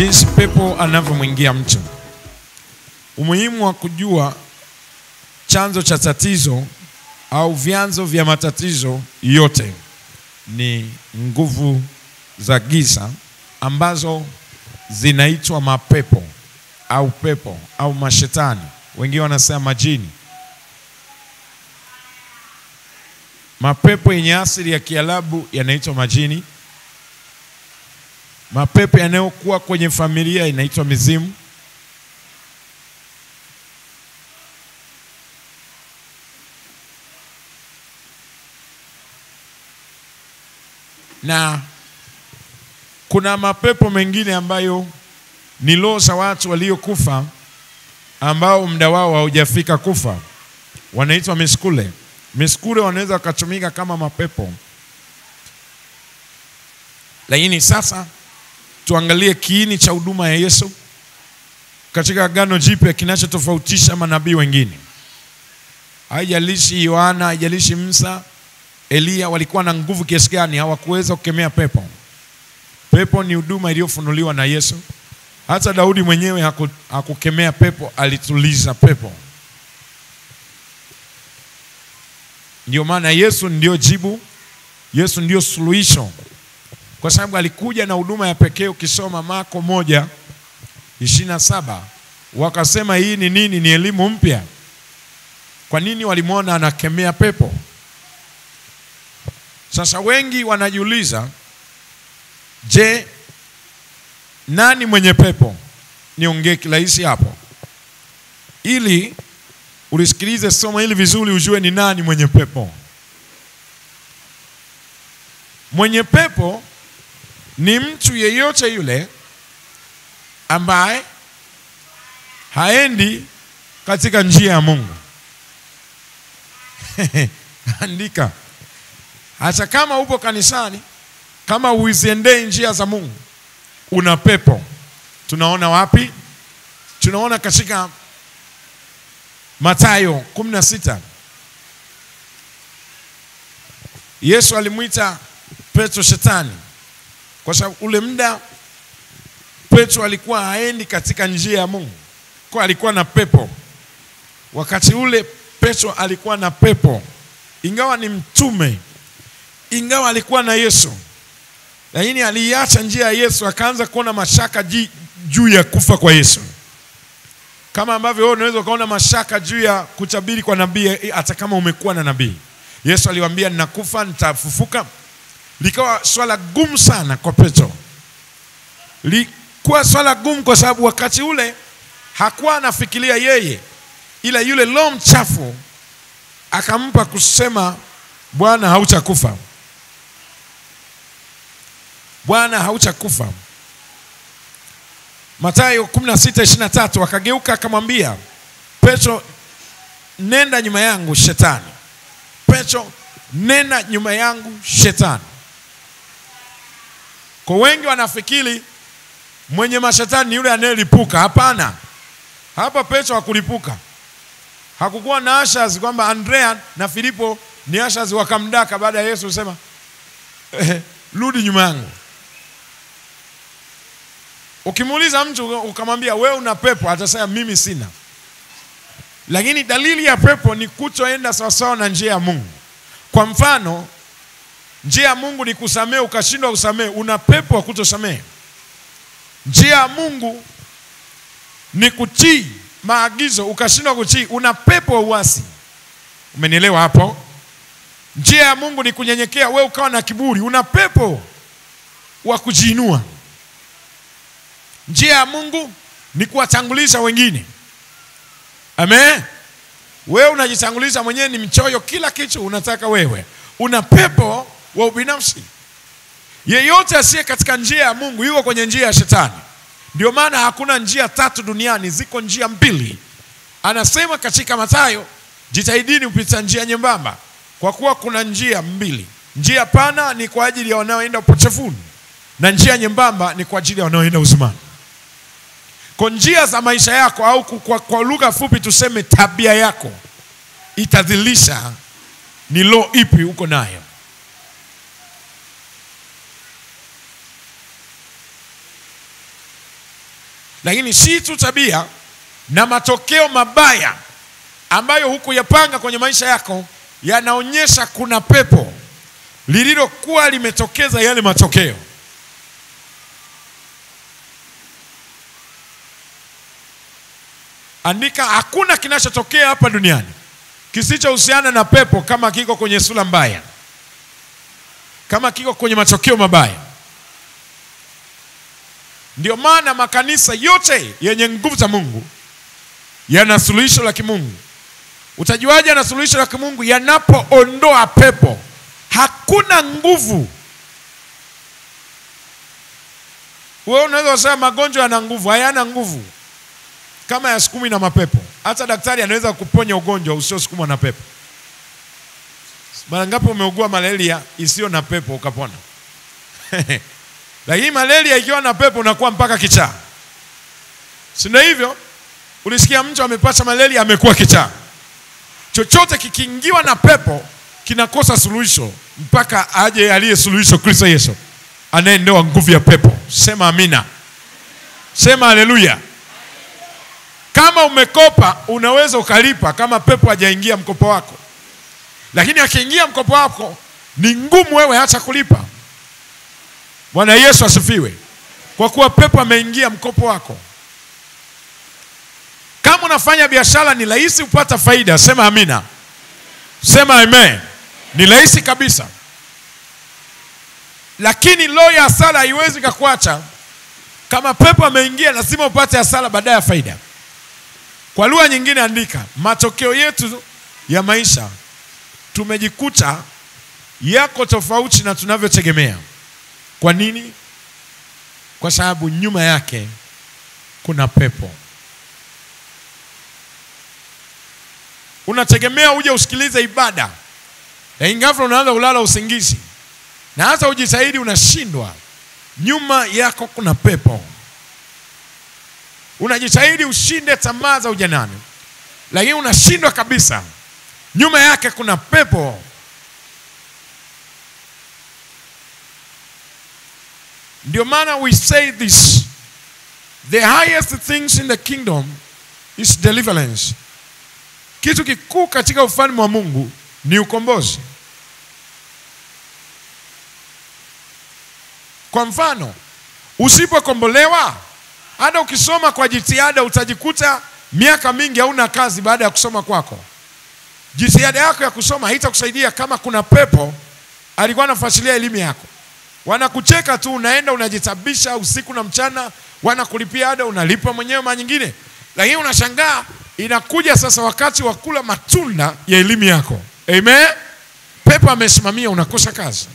jinsi pepo anavyomwingia mtu. Umuhimu wa kujua chanzo cha tatizo au vyanzo vya matatizo yote ni nguvu za giza ambazo zinaitwa mapepo au pepo au mashetani, wengine wanasema majini. Mapepo yenye asili ya Kiarabu yanaitwa majini. Mapepo yanayokuwa kwenye familia inaitwa mizimu. Na kuna mapepo mengine ambayo ni roho za watu waliokufa ambao muda wao haujafika kufa, wanaitwa miskule. Miskule wanaweza wakatumika kama mapepo, lakini sasa tuangalie kiini cha huduma ya Yesu katika Agano Jipya kinachotofautisha manabii wengine. Haijalishi Yohana, haijalishi Musa, Eliya walikuwa na nguvu kiasi gani, hawakuweza kukemea pepo. Pepo ni huduma iliyofunuliwa na Yesu. Hata Daudi mwenyewe haku, hakukemea pepo, alituliza pepo. Ndio maana Yesu ndio jibu, Yesu ndio suluhisho, kwa sababu alikuja na huduma ya pekee. Ukisoma Marko moja ishirini na saba wakasema hii ni nini? Ni elimu mpya. Kwa nini walimwona anakemea pepo? Sasa wengi wanajiuliza, je, nani mwenye pepo? Niongee kirahisi hapo, ili ulisikilize somo hili vizuri, ujue ni nani mwenye pepo. Mwenye pepo ni mtu yeyote yule ambaye haendi katika njia ya Mungu. Andika, hata kama upo kanisani, kama uiziendei njia za Mungu, una pepo. Tunaona wapi? Tunaona katika Mathayo kumi na sita. Yesu alimwita Petro shetani kwa sababu ule muda Petro alikuwa haendi katika njia ya Mungu, kwa alikuwa na pepo. Wakati ule Petro alikuwa na pepo, ingawa ni mtume, ingawa alikuwa na Yesu, lakini aliiacha njia ya Yesu, akaanza kuona mashaka juu ya kufa kwa Yesu, kama ambavyo wewe unaweza ukaona mashaka juu ya kutabiri kwa nabii, hata kama umekuwa na nabii. Yesu aliwaambia ninakufa, nitafufuka. Likawa swala gumu sana kwa Petro, likuwa swala gumu kwa sababu wakati ule hakuwa anafikiria yeye, ila yule roho mchafu akampa kusema, Bwana hautakufa, Bwana hautakufa. Mathayo 16:23 akageuka akamwambia Petro, nenda nyuma yangu shetani. Petro, nenda nyuma yangu shetani. Kwa wengi wanafikiri mwenye mashetani ni yule anayelipuka. Hapana, hapa Petro hakulipuka. Hakukuwa na ashas kwamba Andrea na Filipo ni ashas wakamdaka baada ya Yesu kusema eh, rudi nyuma yangu. Ukimuuliza mtu ukamwambia wewe una pepo, atasema mimi sina. Lakini dalili ya pepo ni kutoenda sawasawa na njia ya Mungu. Kwa mfano, njia ya Mungu ni kusamehe, ukashindwa kusamehe, una pepo wa kutosamehe. Njia ya Mungu ni kutii maagizo, ukashindwa kutii, una pepo wa uasi. Umenielewa hapo? Njia ya Mungu ni kunyenyekea, we ukawa na kiburi, una pepo wa kujiinua. Njia ya Mungu ni kuwatanguliza wengine. Amen. Wewe unajitanguliza mwenyewe, ni mchoyo, kila kitu unataka wewe, una pepo wa ubinafsi. Yeyote asiye katika njia ya Mungu yuko kwenye njia ya shetani. Ndio maana hakuna njia tatu duniani, ziko njia mbili. Anasema katika Mathayo, jitahidini kupita njia nyembamba, kwa kuwa kuna njia mbili. Njia pana ni kwa ajili ya wanaoenda upotevuni na njia nyembamba ni kwa ajili ya wanaoenda uzimani. Kwa njia za maisha yako au kwa, kwa lugha fupi tuseme tabia yako itadhilisha ni lo ipi uko nayo. lakini si tu tabia na matokeo mabaya ambayo hukuyapanga kwenye maisha yako yanaonyesha kuna pepo lililokuwa limetokeza yale matokeo. Andika, hakuna kinachotokea hapa duniani kisichohusiana na pepo kama kiko kwenye sura mbaya, kama kiko kwenye matokeo mabaya. Ndio maana makanisa yote yenye nguvu za Mungu yana suluhisho la kimungu. Utajuaje yana suluhisho la kimungu? Yanapoondoa pepo. Hakuna nguvu. Wewe unaweza kusema magonjwa yana nguvu, hayana nguvu kama yasukumwi na mapepo. Hata daktari anaweza kuponya ugonjwa usiosukumwa na pepo. Mara ngapi umeugua malaria isiyo na pepo ukapona? Lakini malaria ikiwa na pepo unakuwa mpaka kichaa, si ndio hivyo? Ulisikia mtu amepata malaria amekuwa kichaa. Chochote kikiingiwa na pepo kinakosa suluhisho mpaka aje aliye suluhisho, Kristo Yesu anayendoa nguvu ya pepo. Sema amina, sema haleluya. Kama umekopa unaweza ukalipa kama pepo hajaingia mkopo wako, lakini akiingia mkopo wako ni ngumu wewe hata kulipa. Bwana Yesu asifiwe, kwa kuwa pepo ameingia mkopo wako. Kama unafanya biashara ni rahisi kupata faida, sema amina, sema amen. Ni rahisi kabisa, lakini roho ya hasara haiwezi kukuacha. Kama pepo ameingia, lazima upate hasara baadaye ya faida. Kwa lugha nyingine, andika, matokeo yetu ya maisha tumejikuta yako tofauti na tunavyotegemea. Kwa nini? Kwa sababu nyuma yake kuna pepo. Unategemea uje usikilize ibada, lakini ghafla unaanza kulala usingizi, na hata ujitahidi unashindwa. Nyuma yako kuna pepo. Unajitahidi ushinde tamaa za ujanani, lakini unashindwa kabisa. Nyuma yake kuna pepo. Ndio maana we say this, the highest things in the kingdom is deliverance. Kitu kikuu katika ufalme wa Mungu ni ukombozi. Kwa mfano, usipokombolewa, hata ukisoma kwa jitihada, utajikuta miaka mingi hauna kazi baada ya kusoma kwako. Jitihada yako ya kusoma haitakusaidia kama kuna pepo alikuwa anafuatilia elimu yako. Wanakucheka tu, unaenda unajitabisha usiku na mchana, wanakulipia ada, unalipa mwenyewe mara nyingine, lakini unashangaa inakuja sasa wakati wa kula matunda ya elimu yako. Amen. Pepo amesimamia, unakosa kazi.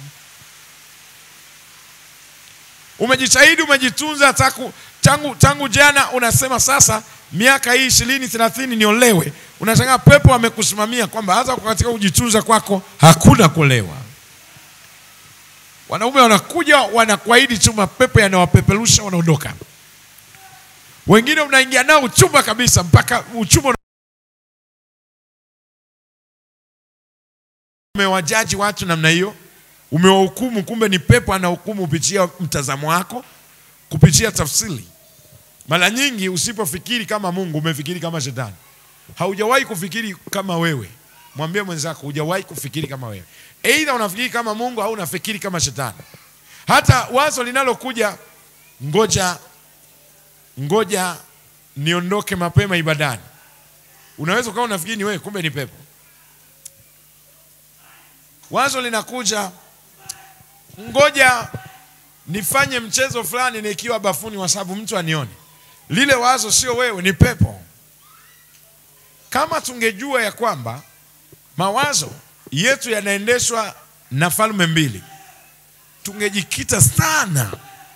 Umejitahidi, umejitunza taku, tangu, tangu jana, unasema sasa miaka hii ishirini thelathini niolewe. Unashangaa pepo amekusimamia kwamba hata katika kujitunza kwako hakuna kulewa. Wanaume wanakuja wanakuahidi tu, mapepo yanawapeperusha, wanaondoka. Wengine unaingia nao uchumba kabisa, mpaka uchumba umewajaji watu namna hiyo, umewahukumu, kumbe ni pepo anahukumu kupitia mtazamo wako, kupitia tafsiri. Mara nyingi usipofikiri kama Mungu, umefikiri kama shetani. Haujawahi kufikiri kama wewe. Mwambie mwenzako, hujawahi kufikiri kama wewe. Aidha unafikiri kama Mungu au unafikiri kama shetani. Hata wazo linalokuja, ngoja ngoja niondoke mapema ibadani, unaweza ukawa unafikiri ni wewe, kumbe ni pepo. Wazo linakuja, ngoja nifanye mchezo fulani nikiwa bafuni, kwa sababu mtu anione. Lile wazo sio wewe, ni pepo. Kama tungejua ya kwamba mawazo yetu yanaendeshwa na falme mbili, tungejikita sana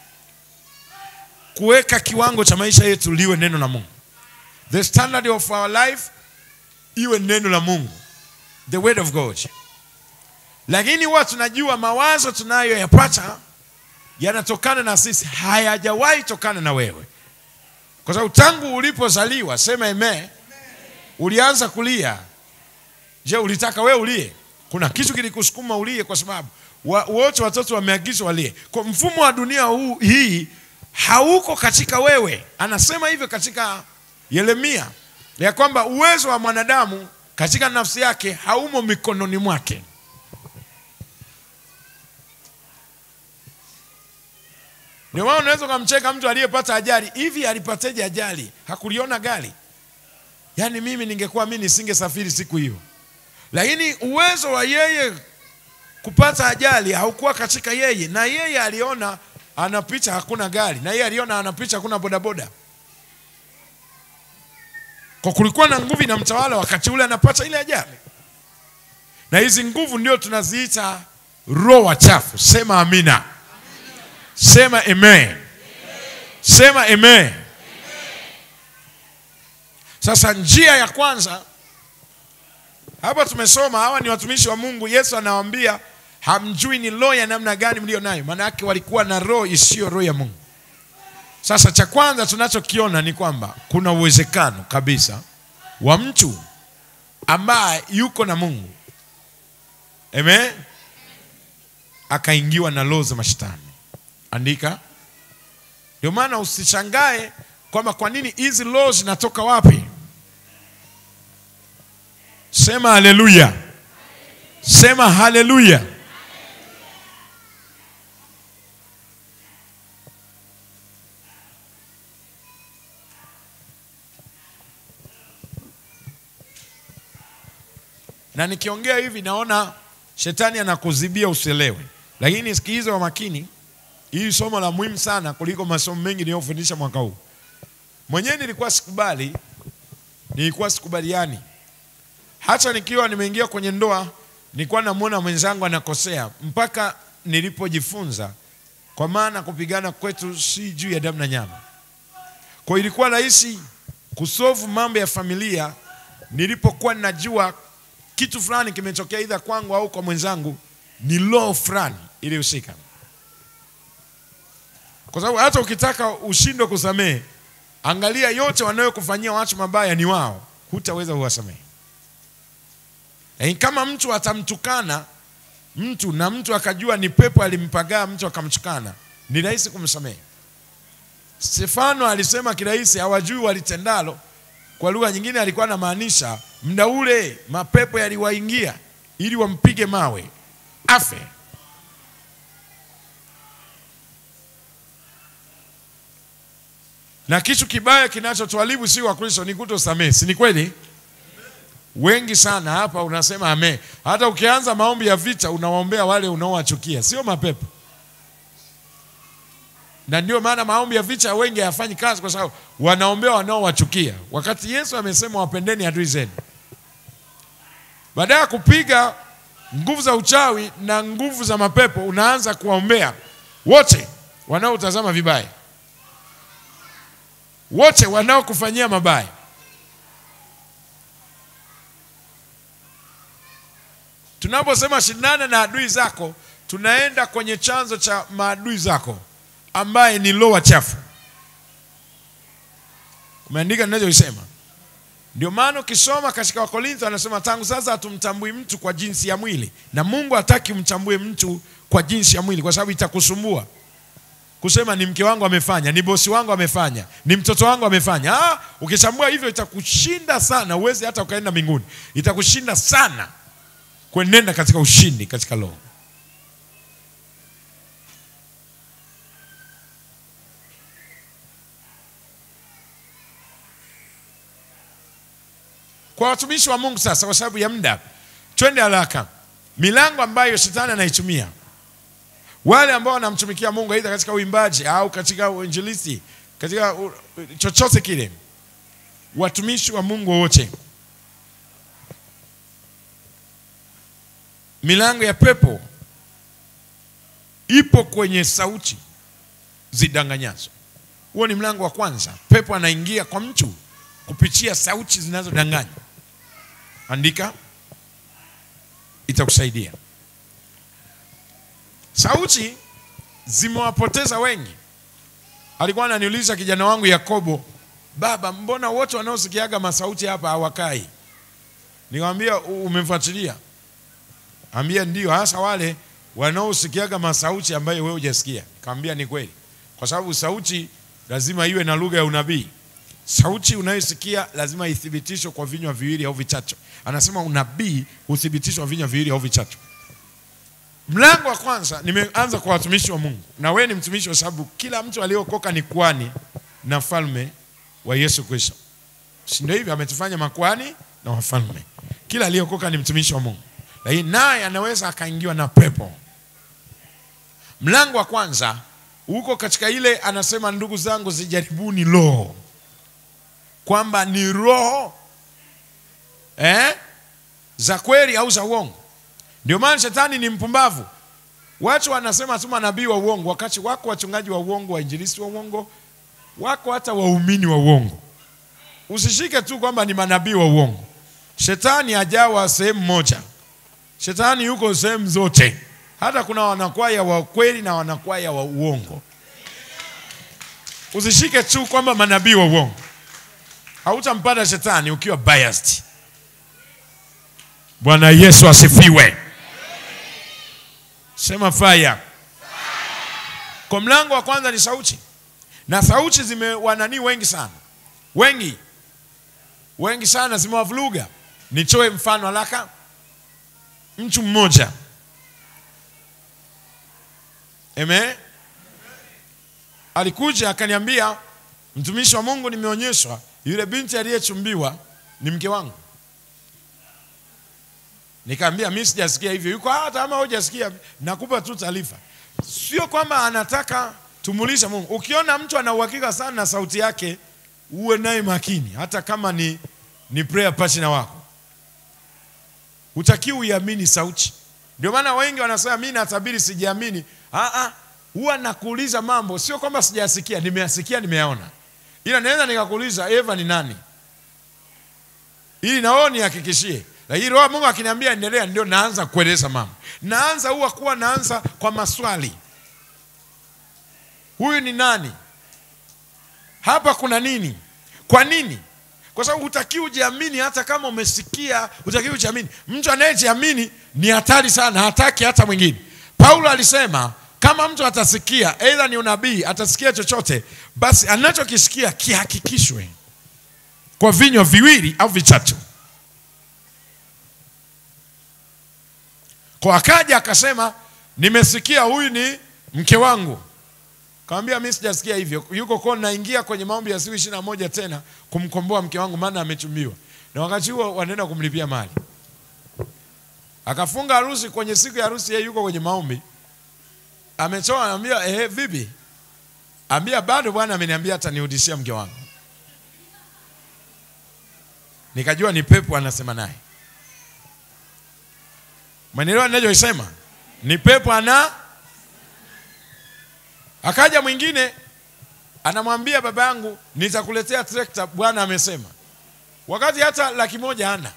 kuweka kiwango cha maisha yetu liwe neno la Mungu. The standard of our life iwe neno la Mungu, the word of God. Lakini huwa tunajua mawazo tunayoyapata yanatokana na sisi, hayajawahi tokana na wewe, kwa sababu tangu ulipozaliwa, sema amen, ulianza kulia. Je, ulitaka wewe ulie? Kuna kitu kilikusukuma ulie? Kwa sababu wote watoto wameagizwa walie. Kwa mfumo wa dunia huu hii hauko katika wewe. Anasema hivyo katika Yeremia ya kwamba uwezo wa mwanadamu katika nafsi yake haumo mikononi mwake. Ndio maana unaweza ukamcheka mtu aliyepata ajali. Hivi alipateje ajali? Hakuliona gari? Yaani mimi ningekuwa mimi nisingesafiri siku hiyo, lakini uwezo wa yeye kupata ajali haukuwa katika yeye, na yeye aliona anapita hakuna gari, na yeye aliona anapita hakuna bodaboda. Kwa kulikuwa na nguvu inamtawala wakati ule anapata ile ajali, na hizi nguvu ndio tunaziita roho wachafu. Sema amina, sema amen, sema amen. Sasa njia ya kwanza hapa tumesoma, hawa ni watumishi wa Mungu. Yesu anawaambia hamjui ni roho ya namna gani mlio nayo, maana yake walikuwa na roho isiyo roho ya Mungu. Sasa cha kwanza tunachokiona ni kwamba kuna uwezekano kabisa wa mtu ambaye yuko na Mungu, amen, akaingiwa na roho za mashetani. Andika. Ndio maana usishangae kwamba kwa nini hizi roho zinatoka wapi. Sema haleluya, sema haleluya. Na nikiongea hivi naona shetani anakuzibia usielewe, lakini sikiliza kwa makini. Hii somo la muhimu sana kuliko masomo mengi niliyofundisha mwaka huu. Mwenyewe nilikuwa sikubali, nilikuwa sikubaliani hata nikiwa nimeingia kwenye ndoa nilikuwa namwona mwenzangu anakosea, mpaka nilipojifunza, kwa maana kupigana kwetu si juu ya damu na nyama. Kwa ilikuwa rahisi kusolve mambo ya familia nilipokuwa ninajua kitu fulani kimetokea, idha kwangu au kwa mwenzangu, ni law fulani ilihusika, kwa sababu hata ukitaka ushindwe kusamehe, angalia yote wanayokufanyia watu mabaya ni wao, hutaweza kuwasamehe. Lakini kama mtu atamtukana mtu na mtu akajua ni pepo alimpagaa mtu akamtukana, ni rahisi kumsamehe. Stefano alisema kirahisi, hawajui walitendalo. Kwa lugha nyingine alikuwa anamaanisha muda ule mapepo yaliwaingia ili wampige mawe afe. Na kitu kibaya kinachotuharibu si Wakristo ni kutosamehe, si ni kweli? Wengi sana hapa unasema amen. Hata ukianza maombi ya vita unawaombea wale unaowachukia, sio mapepo. Na ndio maana maombi ya vita wengi hayafanyi kazi, kwa sababu wanaombea wanaowachukia, wakati Yesu amesema wapendeni adui zenu. Baada ya kupiga nguvu za uchawi na nguvu za mapepo, unaanza kuwaombea wote wanaotazama vibaya, wote wanaokufanyia mabaya. Tunaposema shindana na adui zako, tunaenda kwenye chanzo cha maadui zako ambaye ni roho chafu. Umeandika ninachosema? Ndio maana ukisoma katika Wakorintho anasema tangu sasa hatumtambui mtu kwa jinsi ya mwili, na Mungu hataki umtambue mtu kwa jinsi ya mwili, kwa sababu itakusumbua kusema ni mke wangu amefanya, ni bosi wangu amefanya, ni mtoto wangu amefanya. Ah, ukichambua hivyo itakushinda sana, uwezi hata ukaenda mbinguni, itakushinda sana kuenenda katika ushindi katika roho. Kwa watumishi wa Mungu sasa, kwa sababu ya muda, twende haraka. Milango ambayo shetani anaitumia wale ambao wanamtumikia Mungu aidha katika uimbaji au katika uinjilisti, katika u, chochote kile, watumishi wa Mungu wote milango ya pepo ipo kwenye sauti zidanganyazo. Huo ni mlango wa kwanza. Pepo anaingia kwa mtu kupitia sauti zinazodanganya. Andika, itakusaidia. Sauti zimewapoteza wengi. Alikuwa ananiuliza kijana wangu Yakobo, baba, mbona wote wanaosikiaga masauti hapa hawakai? Nikamwambia, umefuatilia? Ambia ndio, hasa wale wanaosikiaga masauti ambayo wewe hujasikia. Nikamwambia ni kweli, kwa sababu sauti lazima iwe na lugha ya unabii. Sauti unayosikia lazima ithibitishwe kwa vinywa viwili au vitatu. Anasema unabii huthibitishwa vinywa viwili au vitatu. Mlango wa kwanza nimeanza kwa watumishi wa Mungu, na wewe ni mtumishi, kwa sababu kila mtu aliyokoka ni kwani na falme wa Yesu Kristo, si ndio? Hivyo ametufanya makwani na wafalme. Kila aliyokoka ni mtumishi wa Mungu, lakini naye anaweza akaingiwa na pepo. Mlango wa kwanza huko katika ile anasema, ndugu zangu, zijaribuni roho, kwamba ni roho eh, za kweli au za uongo. Ndio maana shetani ni mpumbavu. Watu wanasema tu manabii wa uongo, wakati wako wachungaji wa uongo, wainjilisti wa uongo, wako hata waumini wa uongo. Usishike tu kwamba ni manabii wa uongo. Shetani hajawa sehemu moja, shetani yuko sehemu zote. Hata kuna wanakwaya wa kweli na wanakwaya wa uongo. Usishike tu kwamba manabii wa uongo, hautampata shetani ukiwa biased. Bwana Yesu asifiwe. Sema fire. Kwa mlango wa kwanza ni sauti, na sauti zimewananii wengi sana, wengi wengi sana, zimewavuruga. Nitoe mfano haraka. Mtu mmoja Amen. Alikuja akaniambia, mtumishi wa Mungu, nimeonyeshwa yule binti aliyechumbiwa ni mke wangu. Nikaambia mimi sijasikia hivyo. Yuko hata kama hujasikia, nakupa tu taarifa. Sio kwamba anataka tumulisha Mungu. Ukiona mtu ana uhakika sana na sauti yake, uwe naye makini, hata kama ni, ni prayer partner wako. Hutakiwi uiamini sauti. Ndio maana wengi wanasema mimi natabiri, sijiamini. Ah ah, huwa nakuuliza mambo, sio kwamba sijasikia, nimeyasikia, nimeyaona, ila naweza nikakuuliza Eva ni nani, ili na wewe nihakikishie lakini Roho Mungu akiniambia endelea, ndio naanza kueleza mambo. Naanza huwa kuwa naanza kwa maswali, huyu ni nani? Hapa kuna nini? Kwa nini? Kwa sababu hutakiwi ujiamini, hata kama umesikia, hutakiwi ujiamini. Mtu anayejiamini ni hatari sana, hataki hata mwingine. Paulo alisema kama mtu atasikia, aidha ni unabii, atasikia chochote, basi anachokisikia kihakikishwe kwa vinywa viwili au vitatu. Kwa akaja akasema, nimesikia huyu ni mke wangu. Kaambia mimi sijasikia hivyo, yuko kwa naingia kwenye maombi ya siku ishirini na moja tena kumkomboa mke wangu, maana amechumbiwa, na wakati huo wanaenda kumlipia mali. Akafunga harusi, kwenye siku ya harusi yeye yuko kwenye maombi, ametoa, anambia eh, vipi? Ambia bado, Bwana ameniambia atanirudishia mke wangu. Nikajua ni pepo anasema naye Mwanaelewa ninachosema? Ni pepo ana. Akaja mwingine anamwambia baba yangu, nitakuletea trekta, Bwana amesema, wakati hata laki moja hana.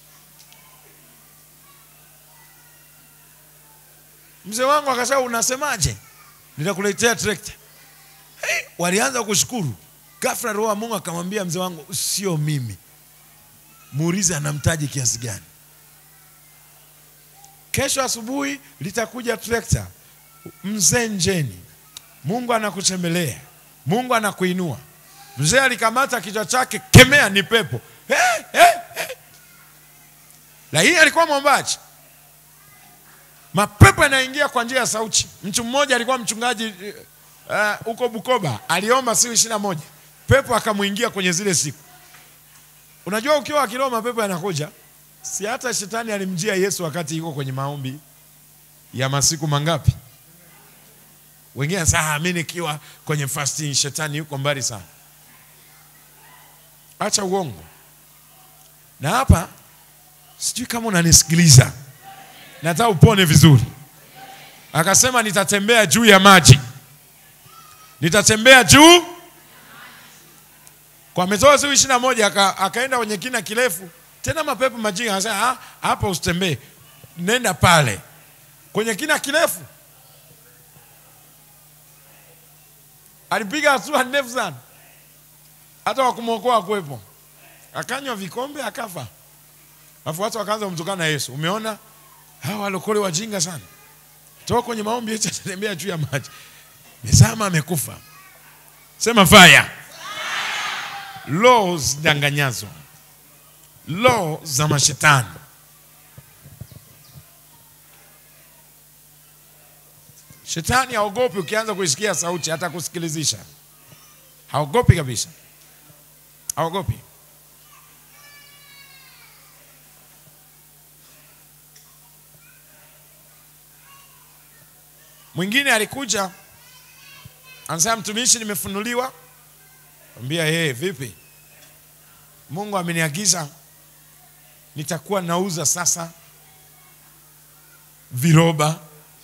Mzee wangu akasema, unasemaje? Nitakuletea trekta. Hey, walianza kushukuru. Ghafla Roho wa Mungu akamwambia mzee wangu, sio mimi, muulize anamtaji kiasi gani Kesho asubuhi litakuja trekta. Mzee njeni, Mungu anakutembelea, Mungu anakuinua. Mzee alikamata kichwa chake, kemea, ni pepo hey, hey, hey. Lakini alikuwa mwombaji, mapepo yanaingia kwa njia ya sauti. Mtu mmoja alikuwa mchungaji huko uh, Bukoba, aliomba siku ishirini na moja pepo akamwingia kwenye zile siku. Unajua, ukiwa akiroa mapepo yanakuja Si hata shetani alimjia Yesu wakati yuko kwenye maombi ya masiku mangapi? Wengine sasa, mimi nikiwa kwenye fasting, shetani yuko mbali sana. Acha uongo. Na hapa sijui kama unanisikiliza, nataka upone vizuri. Akasema nitatembea juu ya maji, nitatembea juu kwa ametoa siku ishirini na moja aka, akaenda kwenye kina kirefu tena mapepo majinga anasema hapa usitembee, nenda pale kwenye kina kirefu. Alipiga hatua ndefu sana, hata wakumwokoa kuwepo, akanywa vikombe akafa. Alafu watu wakaanza kumtukana na Yesu. Umeona hawa walokole wajinga sana, toka kwenye maombi eti atatembea juu ya maji, mezama amekufa. Sema fire. Roho zidanganyazo, roho za mashetani. Shetani haogopi ukianza kuisikia sauti, hata kusikilizisha haogopi kabisa, haogopi. Mwingine alikuja anasema, mtumishi, nimefunuliwa. Ambia yeye, vipi? Mungu ameniagiza nitakuwa nauza sasa viroba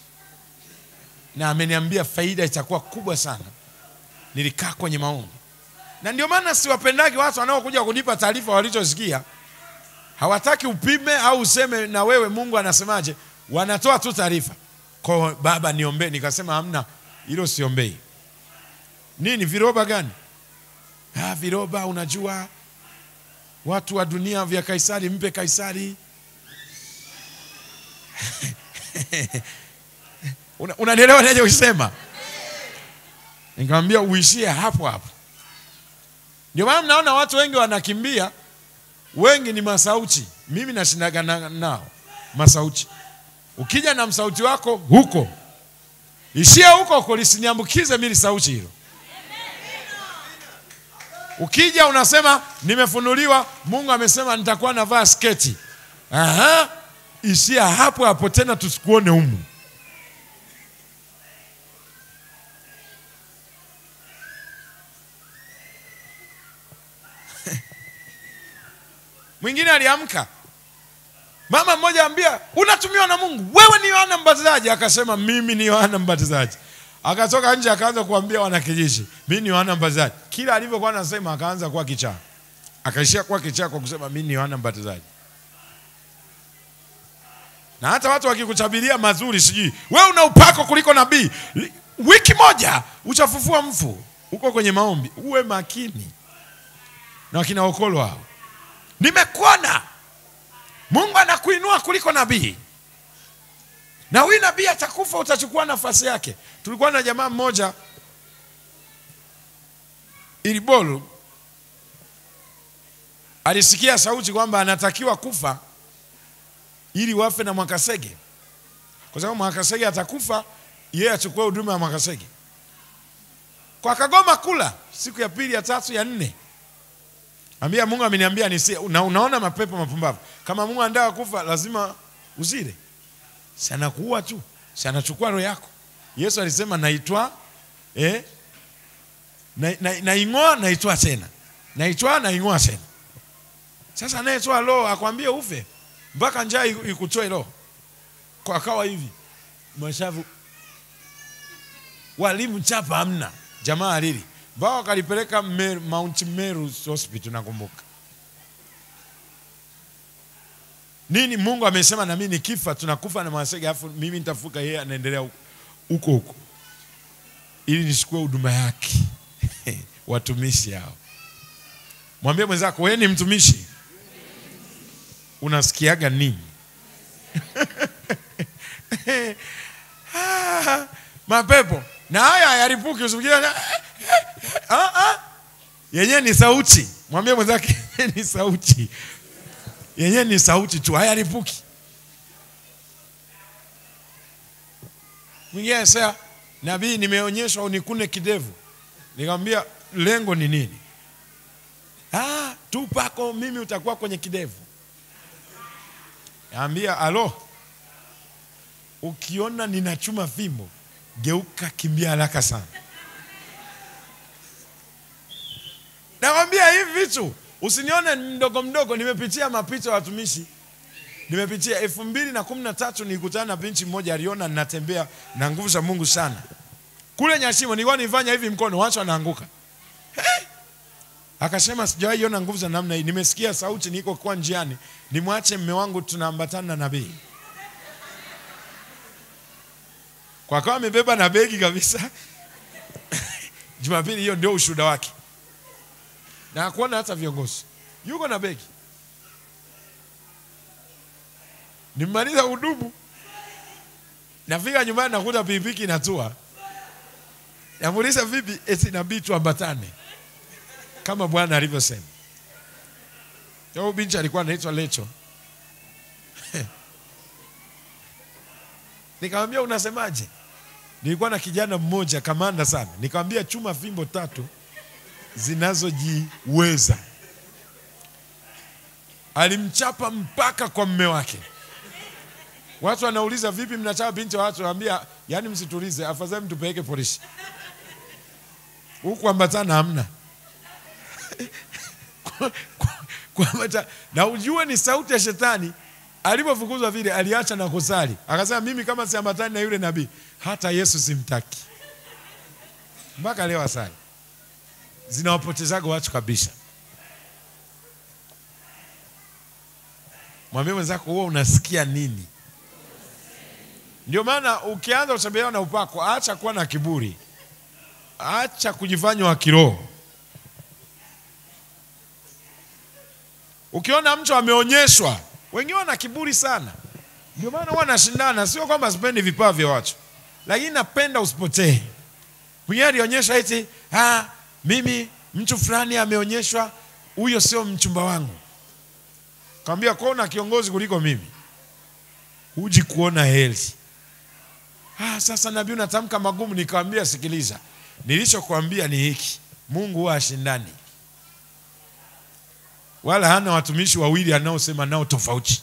na ameniambia faida itakuwa kubwa sana. Nilikaa kwenye maombi, na ndio maana siwapendagi watu wanaokuja kunipa taarifa walichosikia. Hawataki upime au useme na wewe Mungu anasemaje, wanatoa tu taarifa kwa baba, niombee. Nikasema hamna, hilo siombei. Nini viroba gani? Ah, viroba, unajua watu wa dunia vya Kaisari, mpe Kaisari. Unanielewa una nachokisema? Nikamwambia uishie hapo hapo. Ndio maana mnaona watu wengi wanakimbia, wengi ni masauti. Mimi nashindaga nao masauti. Ukija na msauti wako huko, ishia huko huko, lisiniambukize mimi sauti hilo. Ukija unasema nimefunuliwa, Mungu amesema nitakuwa navaa sketi. Aha, ishia hapo hapo, tena tusikuone humu. Mwingine aliamka, mama mmoja ambia, unatumiwa na Mungu, wewe ni Yohana Mbatizaji. Akasema mimi ni Yohana Mbatizaji. Akatoka nje akaanza kuambia wanakijiji, mimi ni Yohana Mbatizaji. Kila alivyokuwa anasema akaanza kuwa kichaa, akaishia kuwa kichaa kwa kusema mimi ni Yohana Mbatizaji. Na hata watu wakikuchabiria mazuri, sijui wewe una upako kuliko nabii, wiki moja uchafufua mfu, uko kwenye maombi. Uwe makini na wakina Okolo hao. Nimekuona Mungu anakuinua kuliko nabii, na huyu nabii atakufa, utachukua nafasi yake. Tulikuwa na jamaa mmoja Ilibolu, alisikia sauti kwamba anatakiwa kufa ili wafe na Mwakasege, kwa sababu Mwakasege atakufa, yeye achukue huduma ya Mwakasege. Kwa kagoma kula siku ya pili, ya tatu, ya nne Ambia Mungu ameniambia nisi na unaona mapepo mapumbavu. Kama Mungu anataka kufa lazima uzile. Si anakuua tu. Si anachukua roho yako. Yesu alisema naitwa eh na, na, naing'oa naitwa tena. Naitwa naing'oa tena. Sasa anayetoa roho akwambie ufe mpaka njaa ikutoe roho. Kwa kawa hivi. Mashavu walimu chapa hamna. Jamaa alili bao wakalipeleka Mount Meru Hospital nakumbuka. Nini Mungu amesema na mimi nikifa tunakufa na Mwasege afu mimi nitafuka yeye anaendelea huko huko. Ili nichukue huduma yake. Watumishi hao. Mwambie mwenzako wewe ni mtumishi. Unasikiaga nini? Mapepo na haya hayaripuki usifikirie Ah, ah. Yenyewe ni sauti. Mwambie mwenzake ni sauti. Yenyewe ni sauti tu, hayaripuki. Mwingine sasa, nabii, nimeonyeshwa unikune kidevu. Nikamwambia lengo ni nini? Ah, tu pako mimi utakuwa kwenye kidevu. Naambia alo, ukiona ninachuma fimbo, geuka, kimbia haraka sana. Nakwambia hivi vitu usinione mdogo mdogo. Nimepitia mapito ya watumishi, nimepitia elfu mbili na kumi na tatu nilikutana na binti mmoja, aliona ninatembea na nguvu za Mungu sana kule Nyashimo. Nilikuwa nifanya hivi mkono, watu wanaanguka. Hey! Akasema sijawahi ona nguvu za namna hii. Nimesikia sauti, niko kwa njiani, nimwache mme wangu, tunaambatana na nabii. Kwa kawa amebeba na begi kabisa. Jumapili hiyo ndio ushuhuda wake na hakuona hata viongozi, yuko na begi. Nimemaliza hudumu, nafika nyumbani nakuta pikipiki inatua. namuuliza vipi, eti inabidi tuambatane kama Bwana alivyosema. Huyu binti alikuwa anaitwa Lecho. Nikamwambia unasemaje? Nilikuwa na kijana mmoja kamanda sana, nikamwambia chuma fimbo tatu zinazojiweza. Alimchapa mpaka kwa mme wake. Watu wanauliza vipi, mnachapa binti wa watu? Naambia yani, msitulize, afadhali mtupeleke polisi. Huku ambatana hamna kuambata, na ujue ni sauti ya shetani. Alipofukuzwa vile, aliacha na kusali, akasema mimi kama siambatani na yule nabii, hata Yesu simtaki. Mpaka leo asali zinawapotezaga watu kabisa. Mwambie mwenzako, huwa unasikia nini? Ndio maana ukianza kutembelewa na upako, acha kuwa na kiburi, acha kujifanya wa kiroho. Ukiona mtu ameonyeshwa, wengine wana kiburi sana, ndio maana huwa nashindana. Sio kwamba sipendi vipawa vya watu, lakini napenda usipotee. Mwingine alionyesha eti ah, mimi mtu fulani ameonyeshwa, huyo sio mchumba wangu. Kaambia kuona kiongozi kuliko mimi, huji kuona heri. Ah, sasa nabii unatamka magumu. Nikamwambia sikiliza, nilichokuambia ni hiki, Mungu huwa ashindani, wala hana watumishi wawili anaosema nao tofauti.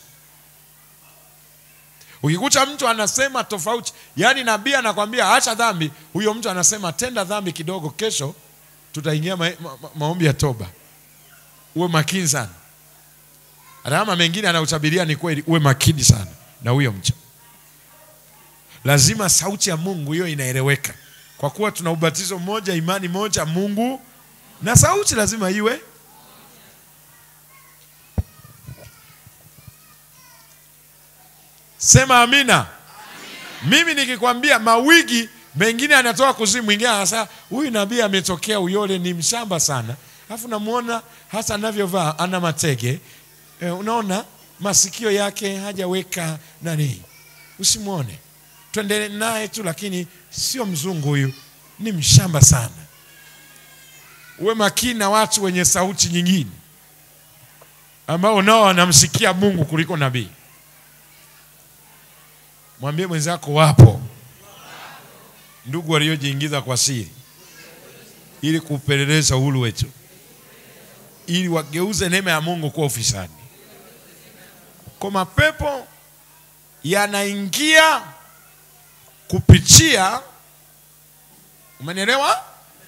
Ukikuta mtu anasema tofauti, yaani nabii anakwambia acha dhambi, huyo mtu anasema tenda dhambi kidogo, kesho tutaingia ma ma ma maombi ya toba. Uwe makini sana, alama mengine anautabiria ni kweli, uwe makini sana na huyo mcha. Lazima sauti ya Mungu hiyo inaeleweka, kwa kuwa tuna ubatizo mmoja, imani moja, Mungu na sauti lazima iwe Sema amina, amina. Mimi nikikwambia mawigi mengine anatoka kuzimu, mwingine anasema huyu nabii ametokea Uyole, ni mshamba sana, alafu namuona hasa anavyovaa ana matege e, unaona masikio yake hajaweka nani. Usimwone, twende naye tu, lakini sio mzungu huyu, ni mshamba sana. Uwe makini na watu wenye sauti nyingine ambao nao wanamsikia Mungu kuliko nabii. Mwambie mwenzako wapo ndugu waliojiingiza kwa siri ili kupeleleza uhuru wetu, ili wageuze neema ya Mungu kuwa ufisadi. Kwa mapepo yanaingia kupitia, umenielewa?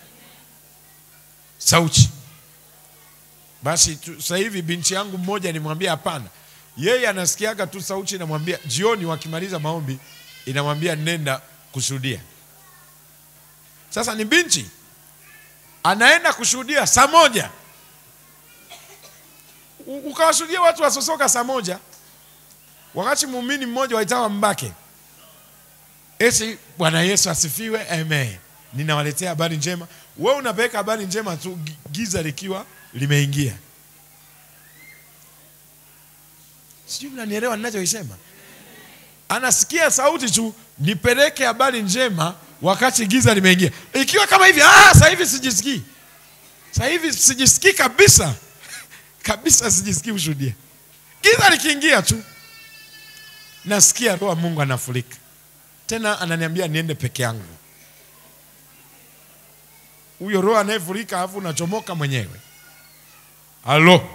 Sauti. Basi sasa hivi binti yangu mmoja nimwambia hapana yeye anasikiaga tu sauti inamwambia, jioni wakimaliza maombi inamwambia nenda kushuhudia. Sasa ni binti anaenda kushuhudia saa moja, ukawashuhudia watu wasosoka saa moja, wakati muumini mmoja waitawa Mbake eti Bwana Yesu asifiwe, amen, ninawaletea habari njema. We unapeleka habari njema tu, giza likiwa limeingia. Sijui mnanielewa ninachoisema. Anasikia sauti tu, nipeleke habari njema, wakati giza limeingia. Ikiwa kama hivi, ah, sasa hivi sijisikii, sasa hivi sijisikii kabisa kabisa, sijisikii kushuhudia. Giza likiingia tu, nasikia roho wa Mungu anafurika tena, ananiambia niende peke yangu. Huyo roho anayefurika, alafu unachomoka mwenyewe. Halo.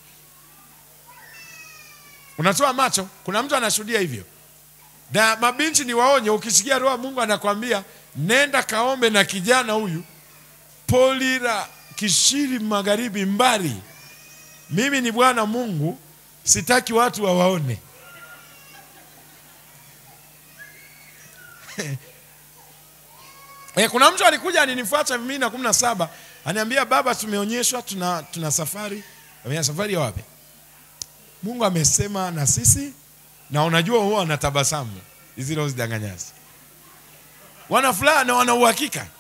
Unatoa macho. Kuna mtu anashuhudia hivyo, na mabinti ni waonye. Ukisikia roho Mungu anakwambia nenda kaombe na kijana huyu Polira Kishiri, magharibi mbali, mimi ni Bwana Mungu, sitaki watu wawaone. E, kuna mtu alikuja alinifuata mimi na kumi na saba, aniambia baba, tumeonyeshwa tuna, tuna safari. Safari ya wapi? Mungu amesema na sisi, na unajua huwa wanatabasamu hizi roho zidanganyazi, wana furaha na wana uhakika